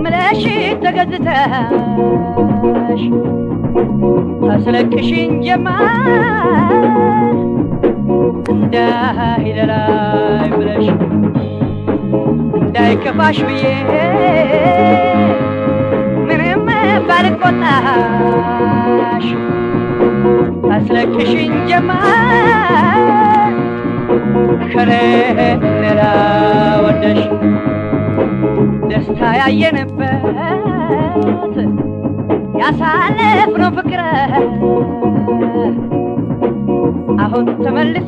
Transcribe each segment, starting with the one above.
ምለሽ ተገዝተሽ ታስለቅሽኝ ጀመር እንዳይደላይ ብለሽ እንዳይከፋሽ ብዬ ምንም ባልቆጣሽ ታስለቅሽኝ ጀመር ከሌላ ወደሽ ደስታ ያየንበት ያሳለፍነው ፍቅር አሁን ተመልሶ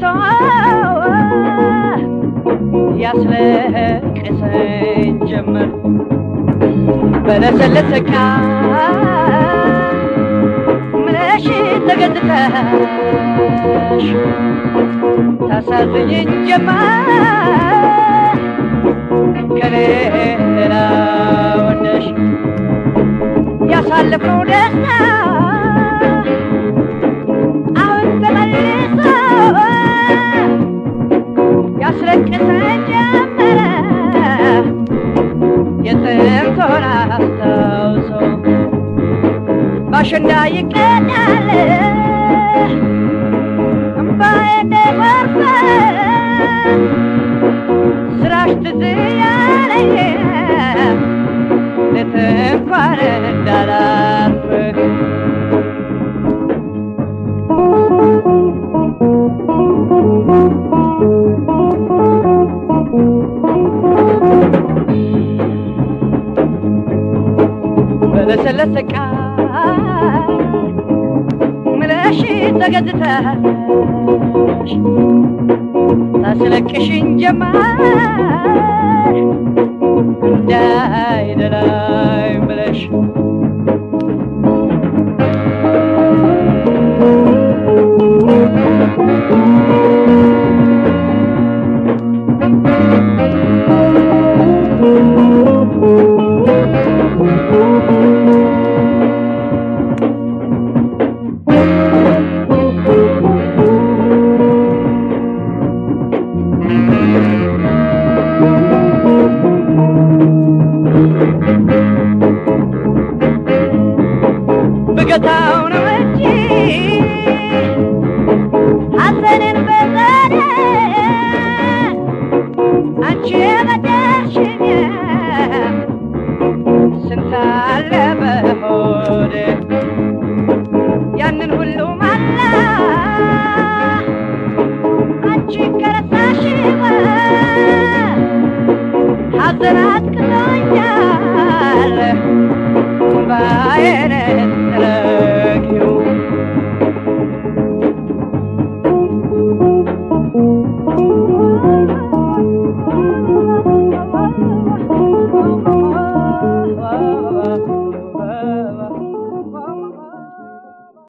ያስለቅሰኝ ጀመር በለሰለሰ ቃል ምለሽ ተገዝተሽ ታሳዝኝኝ ጀመር ከሌላ ወደሽ ያሳለፍነው ደስታ አሁን ተመልሶ ያስለቅሰኝ ጀመረ የጥንቱን አስታውሶ ባሸንዳ ይቀዳል እምባዬ እንደጎርፍ ስራሽ ትዝ ያለኝ ሌት እንኳን እንዳላርፍ በለሰለሰ ቃል ምለሽ ተገዝተሽ ታስለቅሽኝ ጀመር እንዳይደላይ ብለሽ ብገታው ነው እንጂ ሐዘንን በዘዴ አንቺ በደርሽኝ ስንት አለ በሆዴ ያንን ሁሉ ማላ አንቺ ከረሳሽ ሐዘን አጥቅቶኛል ባየነት